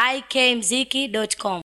ikmziki.com.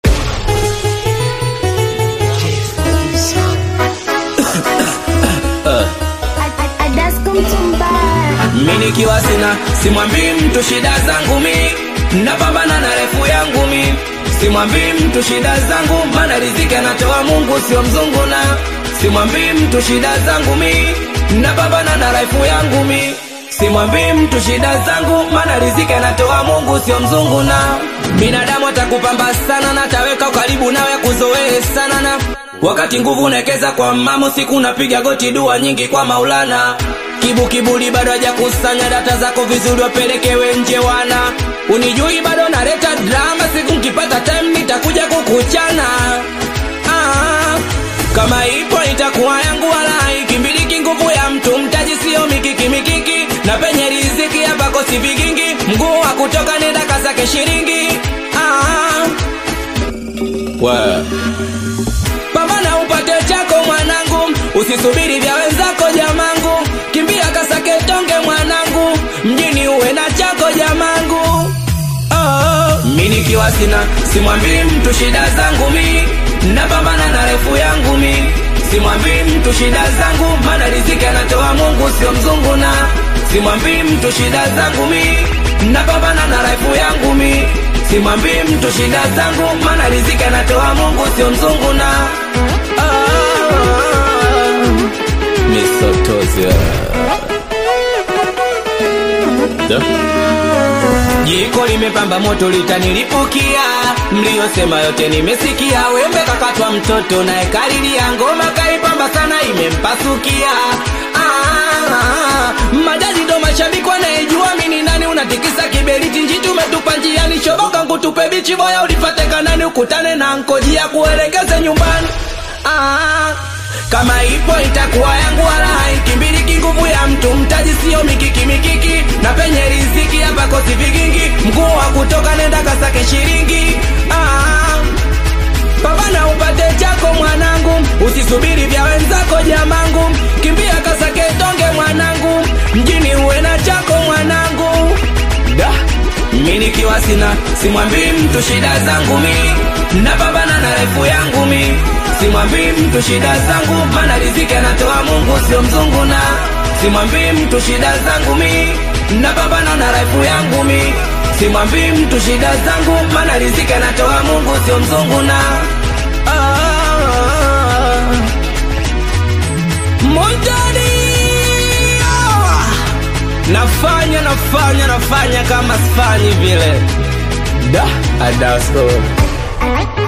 mi nikiwa sina simwambii mtu shida zangu mi napambana na refu yangu mi simwambii mtu shida zangu mana riziki anatoa mungu sio mzungu na simwambii mtu shida zangu mi napambana na refu yangu mi simwambii mtu shida zangu mana riziki anatoa mungu sio mzungu na binadamu atakupamba sana na taweka karibu nawe kuzoee sana na wakati nguvu nekeza kwa mamo siku napiga goti dua nyingi kwa maulana kibu kiburi bado hajakusanya data zako vizuri wapelekewe nje wana unijui bado naleta drama siku nkipata time nitakuja kukuchana ah, kama ipo itakuwa yangu wala ikimbiliki nguvu ya mtu mtaji sio mikiki mikiki na penye riziki hapa kosi vigingi mguu wa kutoka nenda kasake shiringi ah, well pambana upate chako mwanangu usisubiri vya wenzako jamangu kimbia kasake tonge mwanangu mjini uwe na chako jamangu oh. mi nikiwa sina simwambii mtu shida zangu mi napambana na refu yangu mi simwambii mtu shida zangu mana riziki anatoa mungu sio mzungu na simwambii mtu shida zangu mi napambana na refu yangu mi simwambii mtu shida zangu mana riziki anatoa mungu sio mzungu na ah, misotozia jiko limepamba moto litanilipukia mliyosema yote nimesikia wembe kakatwa mtoto naye kalilia ngoma kaipamba sana imempasukia ah, majaji ndo mashabiki wanayejua mini nani unatikisa kiberiti njiti umetupa njiani shoboka nkutupe bichi boya ulipate kanani ukutane na nkojia kuelekeze nyumbani ah, kama ipo itakuwa yangu wala haikimbiliki nguvu ya mtu mtaji sio mikiki mikiki na penye riziki hapa kosi vigingi mguu wa kutoka nenda kasake shiringi ah, pambana upate chako mwanangu usisubiri vya wenzako jamangu kimbia kasake tonge mwanangu mjini uwe na chako mwanangu da mi nikiwa sina simwambii mtu shida zangu mi napambana na refu yangu mi simwambii mtu shida zangu mana riziki anatoa mungu sio mzungu na simwambii mtu shida zangu mi napambana na refu yangu mi simwambii mtu shida zangu mana riziki anatoa mungu sio mzungu na ah, Montani ah, nafanya nafanya nafanya kama sifanyi vile da adasko